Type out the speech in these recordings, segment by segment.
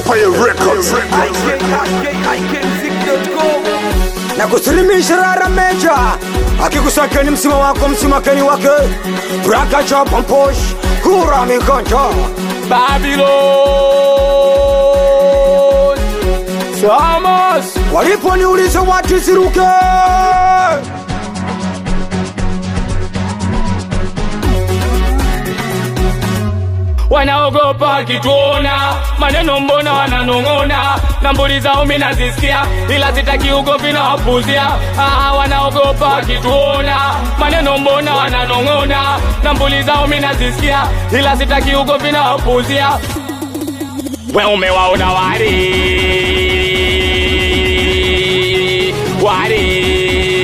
Empire Records. na kusilimisha rara meja akikusakeni msima wako msimakeni wake brakacha pamposh kura mikonjo Babylon Thomas waliponiuliza watu siruke wanaogopa kituona maneno mbona wananong'ona na mbuli zao mi nazisikia ila sitaki ugomvi na wapuzia ah, wanaogopa kituona maneno mbona wananong'ona na mbuli zao mi nazisikia ila sitaki ugomvi na wapuzia we umewaona wari wari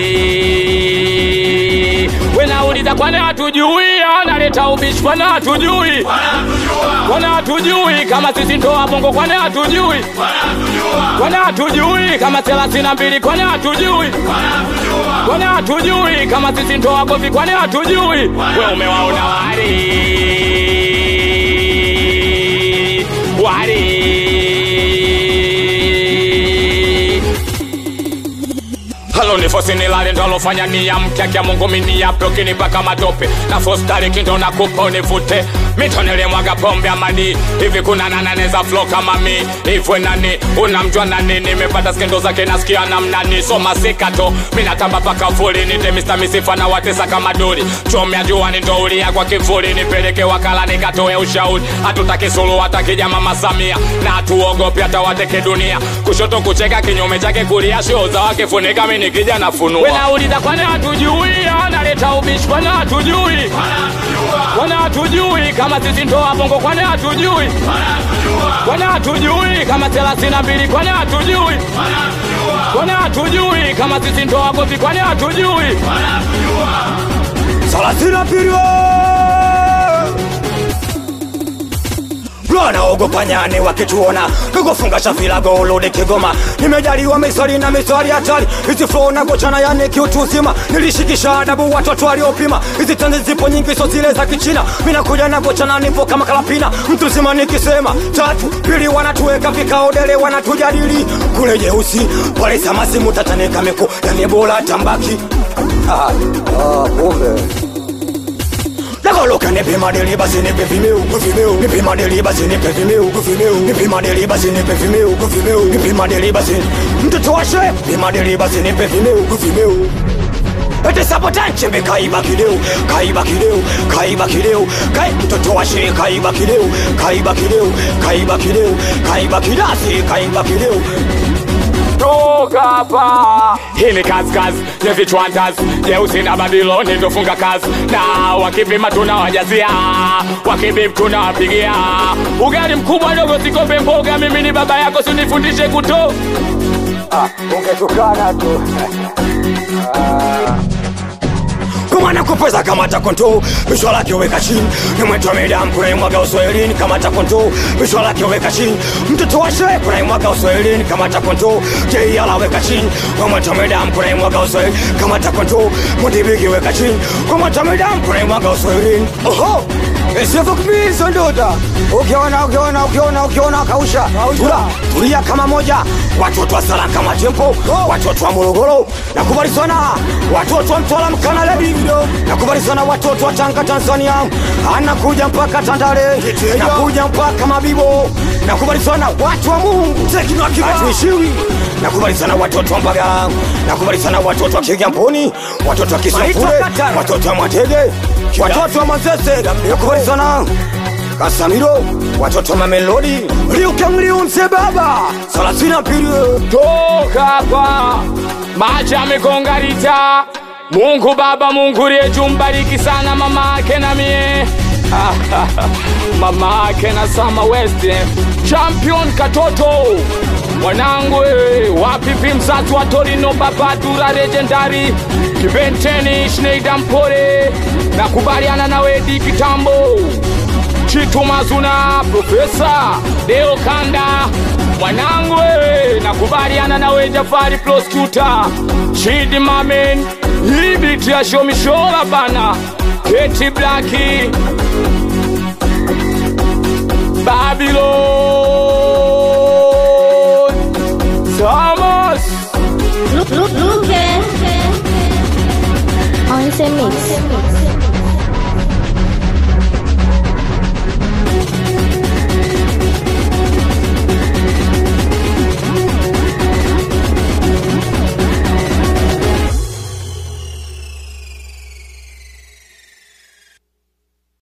wenauliza kwana hatujui analeta ubishi kwana hatujui kwana hatujui kama sisi ndoa bongo kwana hatujui kwana hatujui kama thelathini na mbili kwana hatujui kwana hatujui kama sisi ndoa govi kwana hatujui we umewaona wari wari halo ni fosi nilale ndo alofanya nia mkyakia mungu miniape ukinipaka matope na fostariki ndo nakupa univute mitonele mwaga pombe amani hivi kuna nananeza flo kama mi hivwe nani unamjua nani nimepata skendo zake nasikia namnani soma sikato minatamba paka fuli nite mista misifa na watesa kama duri chomya juani ndo ulia kwa kivuli nipeleke wakala nikatoe ushauri hatutaki sulu hatakija mama samia na hatuogopi hata wateke dunia kushoto kucheka kinyume chake kulia shoo za wake funika mi nikija nafunua wenauliza kwana hatujui analeta ubishi kwana hatujui kwana hatujui kama sisi ndoa bongo kwana hatujui kwana hatujui kama thelathini na mbili kwana hatujui kwana hatujui kama sisi ndoa govi kwana hatujui salasina pirio wanaogopa nyani wakituona kukufunga shafila golode kigoma nimejaliwa misari na misari hatari hizi flo na gochana yani kiutu uzima nilishikisha adabu watoto waliopima hizi tanzi zipo nyingi so zile za kichina minakuja na gochana nipo kama kalapina mtu zima nikisema tatu pili wanatuweka vikao dele wanatujadili kule jeusi pale samasimu tatanika miku yani bola tambaki ah, ah, kumbe nakoloka nipe madeli basi nipe vimeo vimeo nipe madeli basi nipe vimeo vimeo nipe madeli basi nipe vimeo vimeo nipe madeli basi mtoto wa shehe nipe madeli basi nipe vimeo vimeo ete sabotan chembe kaiba kideo kaiba kideo kaiba kideo kai mtoto wa shehe kaiba kideo kaiba kideo kaiba kideo kaiba kidasi kaiba kideo toka hapa hii ni kazi kazi ya vichwantas jeusi na babiloni ndofunga kazi na wakipima tunawajazia wakibib tunawapigia ugali mkubwa dogo sikombe mboga mimi ni baba yako sinifundishe kuto ungetukana tu kumwana kupeza kamata konto bishwa lake weka chini nimwetwa medam kunaimwaga uswahilini kamata konto bishwa lake weka chini mtoto wa shehe kunaimwaga uswahilini kamata konto jeiala weka chini wamwetwa medam kunaimwaga uswahilini kamata konto mudibigi weka chini wamwetwa medam kunaimwaga uswahilini oho isifukumizo ndoda ukiona ukiona ukiona ukiona kausha tula tulia kama moja watoto wa sala kama tempo watoto wa morogoro nakubali sana watoto wa mtwala mkanala divido nakubali sana watoto wa tanga tanzania anakuja mpaka tandale nakuja mpaka mabibo nakubali sana watu wa mungu hatuishiwi nakubali sana watoto wa mbagala nakubali sana watoto wa kigamboni watoto wa kisafure watoto wa mwatege watoto wa mazese nakubali sana kasamiro watoto wa mamelodi liukamliumse baba salasina pili toka hapa maji amegongarita mungu baba mungu rieju mbariki sana mama ake na mie mama ake na sama west champion katoto mwanangu eh, wapipi mzazi wa torino baba dura legendari kibenteni shneida mpore nakubaliana nawe di kitambo chitu mazuna profesa deo kanda mwanangu wewe nakubaliana nawe jafari prosecutor chidi mamen hibiti ya shomishola bana keti blaki babilo the mix.